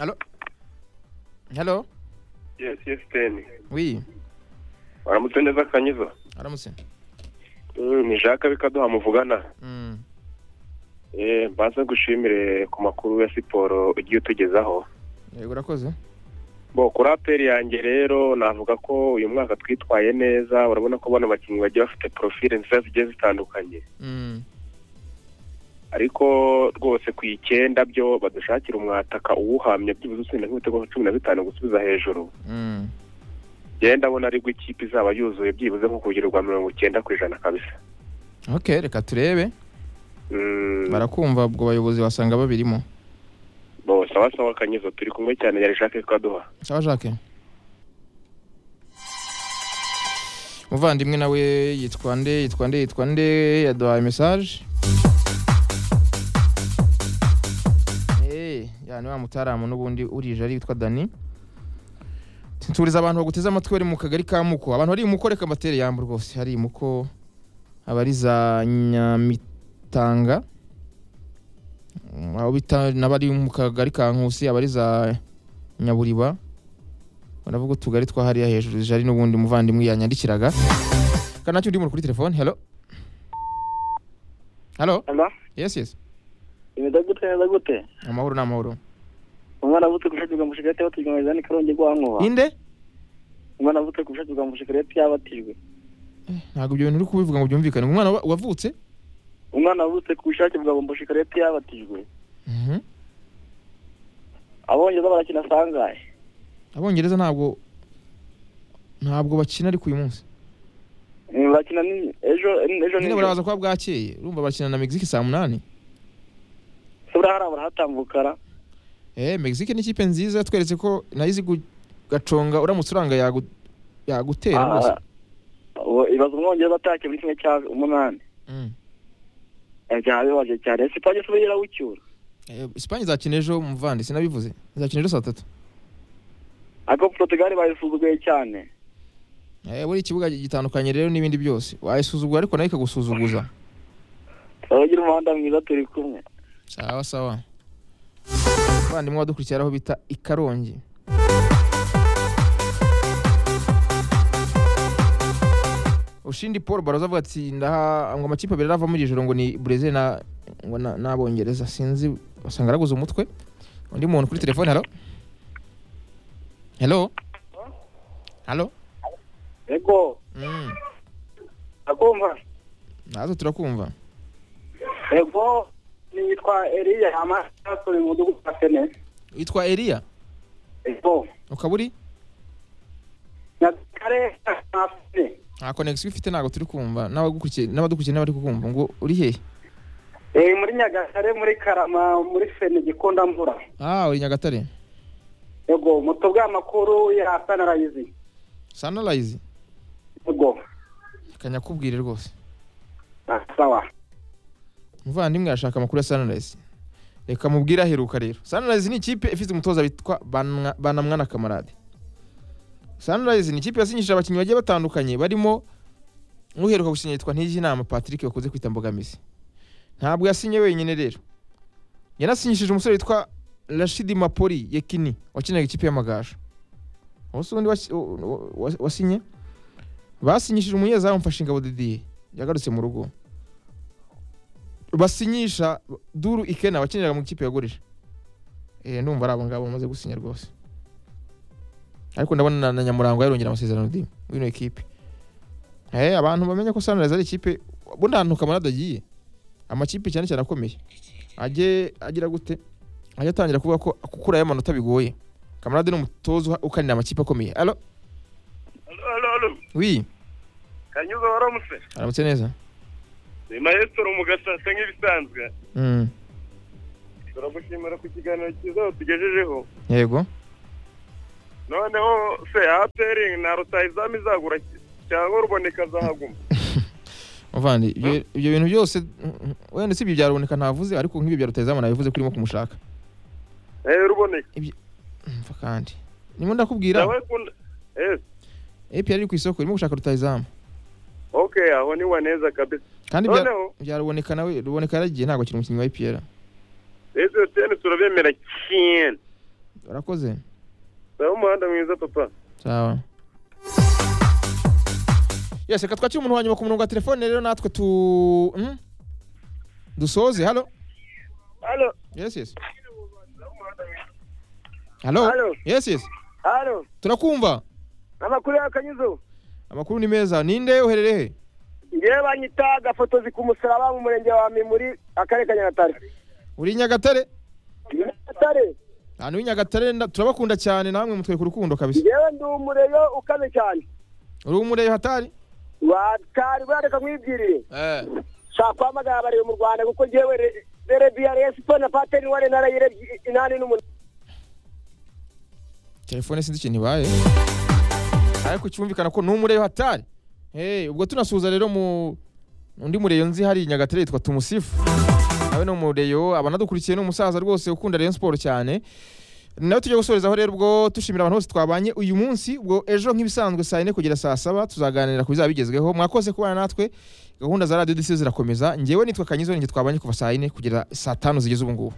Allô Hello yes fpn Oui, waramutse neza kanyiza aramutse. Mm, ni jacques bikaduha muvugana Mm. Eh, mbanze gushimire ku makuru ya siporo ugiye utugezaho Yego urakoze. bo kuri aperi yanjye rero navuga ko uyu mwaka twitwaye neza urabona ko bano bakinnyi bagiye bafite porofile nziza zigiye zitandukanye Mm. ariko rwose ku icyenda byo badushakira umwataka uwuhamye byibuze utsinda nk'ibitego cumi na bitanu gusubiza hejuru Mm. njyewe ndabona aribwo ikipe izaba yuzuye byibuze nko ku rugero rwa mirongo icyenda ku ijana kabisa Ok, reka turebe. Mm, Barakumva ubwo bayobozi basanga babirimo. bo sawa sawa kanyizo turi kumwe cyane yari jacques kaduha Sawa Jacques. Muvandimwe nawe yitwa nde yitwa nde yitwa nde yaduhaye message. Eh, yani wa mutaramu n'ubundi urije ari witwa Dani. Turiza abantu baguteze amatwi bari mu kagari ka Muko. Abantu bari mu koreka amatere yambu rwose hari Muko abariza Nyamitanga. Mm, Abo bita n'abari mu kagari ka Nkusi abariza nyaburiba baravuga utugari twa hariya hejuru jari n'ubundi muvandimwe yanyandikiraga kanacyo ndi muri kuri telefone hello hello Hello? yes yes imeze gute neza gute amahoro ni amahoro umwana avutse gushakirwa mushikireti yabatijwe mu izani karongi rwankuba ninde umwana avutse gushakirwa mushikireti yabatijwe ntabwo ibyo bintu uri kubivuga ngo byumvikane umwana wa- wavutse umwana avutse ku bushake bwa mushikireti yabatijwe Mhm. abongereza barakina sangahe abongereza ntabwo ntabwo bakina ariko uyu munsi Mm, barakina ni ejo ejo nyine nijoro. burabaza kuba bwakeye urumva bakina na mexique saa munani se burahara barahatambukara eh mexique ni ikipe nziza tweretse ko nayizi gaconga uramutse uranga yagu- yagutera rwose Ah, uwo- ibaza umwongereza atakiye muri kimwe cya umunani Mm. Eh, byabibaje cyane sipanye se ubuyira w'icyura Eh, Espagne izakina ejo muvandi sinabivuze izakina ejo saa tatu ariko portugal bayisuzuguye cyane Eh, buri ikibuga gitandukanye rero n'ibindi byose wayisuzugura ariko nayo ikagusuzuguza turabagira umuhanda mwiza turi kumwe sawa sawa abavandimwe badukurikira aho bita ikarongi ushindi paul baroza avuga ati ndaha ngo amakipe abiri arava muri ijoro ngo ni brezil na ngo na- n'abongereza sinzi usanga araguze umutwe undi muntu kuri telefone halo halo halo yego Mm. ndakumva natwe turakumva yego nitwa eriya amasa turi mu mudugudu wa sene witwa eliya yego ukaba uri nyakare na sene nta konegisiyo ufite ntabwo turi kumva n'abagukurikiye n'abadukurikiye n'abari kukumva ngo uri hehe Eh, muri nyagatare muri karama muri sene gikondamvura ah uri nyagatare yego muto bw'amakuru ya sanarayizi sanarayizi yego reka nyakubwire rwose Ah, sawa umuvandimwe arashaka amakuru ya sanarayizi reka mubwire aheruka rero sanarayizi ni ikipe ifite umutoza witwa Banwa- banamwana kamarade sanarayizi ni ikipe yasinyishije abakinnyi bagiye batandukanye barimo uheruka gusinya yitwa ntijinama patrick bakunze kwita mbogamizi ntabwo yasinye wenyine rero yanasinyishije umusore witwa rashidi mapori yekini wakinaga ikipe y'amagaju uwo si undi wasi- u- u- wa- wasinye basinyishije umunyezamu mfashingabo didiye yagarutse mu rugo basinyisha duru ikena wakiniraga mu ikipe yagurisha eh numva ari abo ngabo bamaze gusinya rwose ariko ndabona na- na nyamurango yarongera amasezerano di w'ino ekipe eh abantu bamenya ko Sunrise ari ikipe bo nta ntuka marado agiye amakipe cyane cyane akomeye ajye agira gute ajya atangira kuvuga ko kukurayo amanota bigoye kamarade ni umutoza uha- ukanira amakipe akomeye alo alo alo wi kanyuza waramutse aramutse neza ni maestro mu gasasa nk'ibisanzwe mm. turagushimira ku kiganiro cyiza watugejejeho yego noneho se aperi na rutayizamu izagura ki- cyangwa ruboneka azahaguma muvandi ibyo- ibyo bintu byose mm, wenda si ibyo byaruboneka ntavuze ariko nk'ibyo bya rutayizamu nabivuze ko urimo kumushaka eh ruboneka mva kandi nimo ndakubwira nawe kunda eh APR iri ku isoko irimo gushaka rutayizamu okay aho ni waneza kabisa kandi bya- noneho byaruboneka nawe ruboneka yaragiye ntabwo akiri umukinnyi wa APR ese tene turabemera cyane warakoze nawe umuhanda mwiza papa sawa yes reka twakire umuntu wa nyuma ku murongo wa telefone rero natwe tu hmm? dusoze halo halo yes yes halo Halo. yes yes halo turakumva amakuru y'akanyuzo amakuru ni meza ninde uherereye he ngewe banyita gafotozi ku musaraba mu murenge wa mimuri akarere ka nyagatare uri i nyagatare nyagatare ahantu h'i nyagatare nda- turabakunda cyane namwe mutwereka urukundo kabisa ngewe ndi umureyo ukaze cyane uri umureyo hatari watari bareka nkwibwiriye eh nshaka guhamagara abareba mu rwanda kuko ngewe rebiya siporo na pateni wa renara inani n'umunani telefone sinzi ikintu ibaye ariko cyumvikana ko n'umureyo hatari hey, ubwo tunasuhuza rero mu undi mureyo nzi hari i nyagatare yitwa tumusifu nawe ni umureyo abanadukurikiye ni umusaza rwose ukunda rayon siporo cyane nawe tujya gusorezaho rero ubwo dushimira abantu bose twabanye uyu munsi ubwo ejo nk'ibisanzwe saa yine kugera saa saba tuzaganira ku bizaba bigezweho mwakoze kubana natwe gahunda za radiyo disi zirakomeza ngewe nitwa kanyizo ninjye twabanye kuva saa yine kugera saa tanu zigeze ubu ngubu